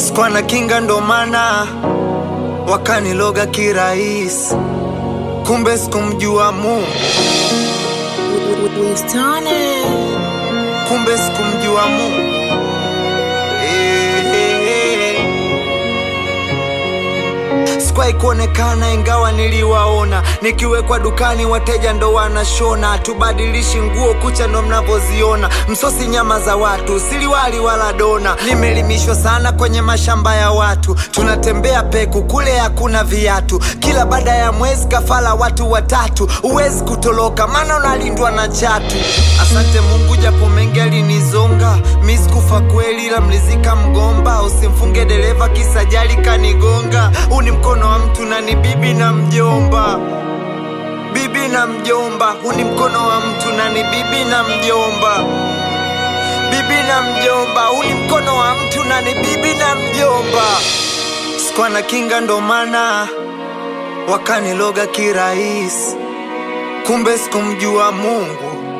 Sikuwa na kinga ndo maana wakaniloga kirahisi, kumbe sikumjua Mungu, kumbe sikumjua Mungu. Eh, eh, eh. Sikuwahi kuonekana ingawa niliwaona, nikiwekwa dukani wateja ndo wanashona, tubadilishi nguo kucha ndo mnavyoziona, msosi nyama za watu, siliwali wala dona. Nimelimishwa sana kwenye mashamba ya watu, tunatembea peku kule hakuna viatu, kila baada ya mwezi kafala watu watatu, huwezi kutoloka maana unalindwa na chatu. Asante Mungu japo mengi alinizonga, mi sikufa kweli, ila mlizika mgomba, usimfunge dereva kisajali kanigonga. Huu ni mkono wa mtu na ni bibi na mjomba, bibi na mjomba. Huu ni mkono wa mtu na ni bibi na mjomba, bibi na mjomba. Huu ni mkono wa mtu na ni bibi na mjomba. Sikuwa na kinga ndo maana wakaniloga kirahisi, kumbe sikumjua Mungu,